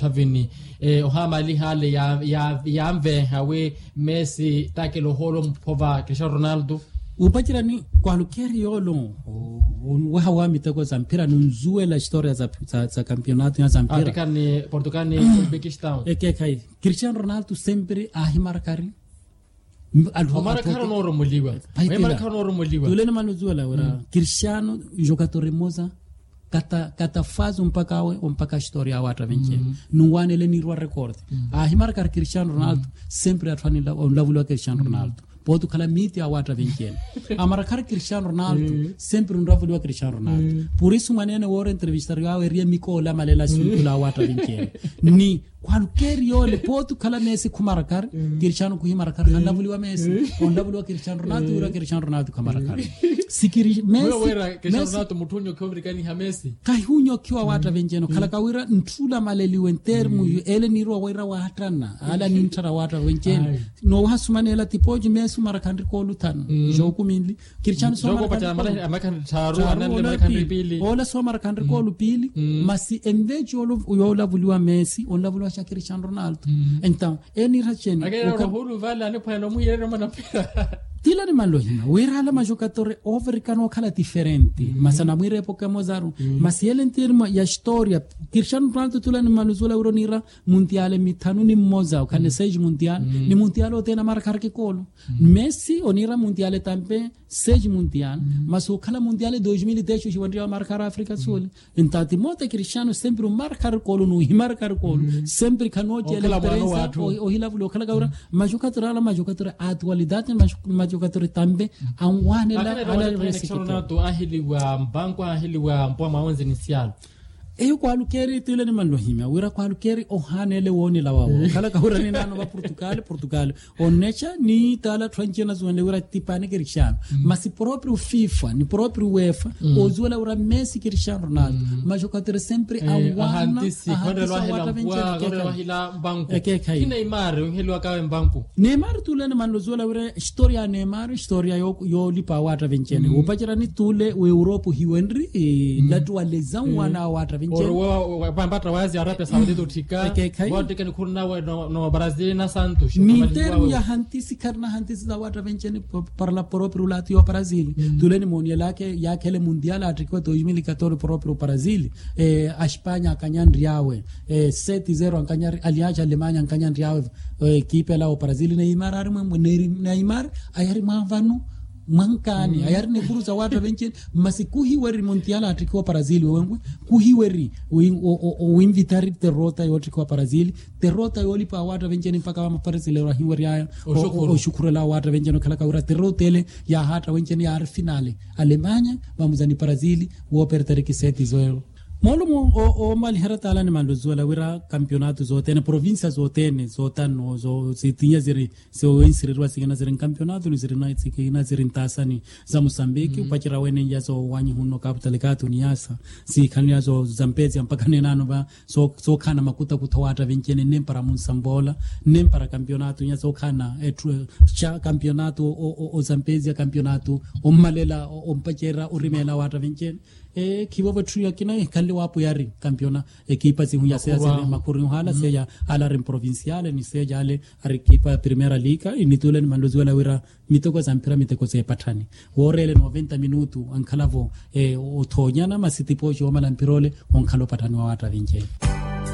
thavini eh, ohamali hale ya, ya, yamve hawe messi take loholo mphova cristiano ronaldo upacirani kwalukeri yolo wehawa miteko za mpira nunzuela historia za, za, za campeonato ya za mpira atikani portugal ni uzbekistan ekekai cristiano ronaldo sempre ahimarkari omara khara nooromuliwa Paitila. omara khara nooromuliwa tulene manuzuela wera cristiano jogador moza kata kata faz mpaka awe mpaka historia awe atavencheni mm. nuwanele nirwa record mm. ahimarkari cristiano ronaldo sempre atfani lavulwa cristiano ronaldo potu kala miti awe atavencheni amarakari cristiano ronaldo sempre nravuliwa cristiano ronaldo por isso manene woro entrevistar awe ria mikola malela suntula awe atavencheni ni kwalukeri yole potu kala mesi kumarakar cristiano kuhimarakar kanlavuliwa mesi onlavuliwa cristiano ronaldo wira cristiano ronaldo kamarakar sikiri wewe wera mesi cristiano mesi ronaldo mutunyo kiomrikani ha messi kahunyokiwa wata venjeno kala kawira ntula maleliwe ntermu yu ele nirwa waira watana ala nintara wata venjeno Ai. no hasumanela tipoji mesu marakandri kolu tano joku minli cristiano so joko pacha marakandri kolu. amakan taru Taru anale ola makan pili. pili ola so marakandri kolu pili masi emveji yolavuliwa messi onlavuliwa sha cristiano ronaldo então enira cheni agera rohulu vala ne phano muyere mana pira tila ni malohima wirala majokatore overikano kala diferente mm -hmm. masana mwire epoka mozaru mm -hmm. masiele ntirma ya historia cristiano ronaldo tula ni manuzula uronira mundiale mitanu ni mmoza kane seji mundial mm -hmm. ni mundial otena markar ke kolo mm -hmm. messi onira mundiale tampe seji mundial mm -hmm. maso kala mundiale 2010 shiwandia markar afrika sole mm -hmm. intati mote cristiano sempre markar kolo no himarkar kolo mm -hmm. sempre kanoje Okala mwana experience watu. o- ohilavulo kala gaura majokatore ala majokatore atualidade majokatore tambe anwane la ala cristiano resikito ronaldo ahiliwa mbango ahiliwa mpwa maonzi inicial eyo kwalukeri tile ni manlohimia wira kwalukeri ohanele woni la wawo kala kaura ni nano wa portugal portugal onecha ni tala tranchena zuende wira tipane cristiano masi proprio fifa ni proprio uefa ozuela wira messi cristiano ronaldo majokatore sempre anwana ahantisi kondre ahantisa lwahila wata mpwa venchera kondre keka. lwahila mbangu Eke kai. ki neymar uhiliwa kawe mbangu neymar tule ni manlo zuela wire historia ya neymar historia yo, yo lipa wata vencene mm. upachira ni tule we europe hiwenri e, mm. latuwa lezan wana wata vencene pambata wazi arabia saudita utika Eke kai. watekeni kurinawe no no brazil na santos ni termu ya hantisi karna hantisi za wata vencene p- parla proprio lati yo brazil mm. tule ni monia lake yakele mundial atrikiwa 2014 proprio brazil e, a Espanha akanyandri yawe e, 7-0 ankanyari aliacha alemanya ankanyandri yawe e, kipe lao brazil neymar ari mwemwe Neri- neymar ayari mwavanu mwankani mm. ayari nekuruza watu venceni masi kuhiweri montiala atrikiwa brazil wewengwe kuhiweri wi- o- o- o- winvitari terota yotrikiwa brazil terota yolipa watu venceni mpaka wamaparesilero hiweri aya Oshukuru. oshukurela watu venceni khala kaura terotele ya hata venceni yaari finale alemanya vamuzani brazil woperteriki seti zoero molumu o, o malihera tala ni mando zuela wira campeonato zotene provincia zotene zotano zo zitinya ziri zoinsirirwa zikina ziri campeonato ni ziri na zikina ziri ntasani za Mozambique mm -hmm. upachira wene yazo wanyi huno capital katu ni yasa zikani yazo zampezi mpaka nenano ba so so kana makuta kutawata vencene nempara munsambola nempara campeonato nya so kana etru cha campeonato o, o, o zampezi campeonato o malela o, o mpachera urimela wata vencene e kivo vathuya kina kalli wapo yari campeona ekipa zihu ya sea Makurwa. zene makurin hala seya ala rin provinciale ni seja ale ari kipa primera liga initule ni mandozi wala wira mitoko za mpira miteko ze patani worele 90 minutu ankalavo e othonyana masitipocho wamala mpirole onkalo patani wa wata vinjeni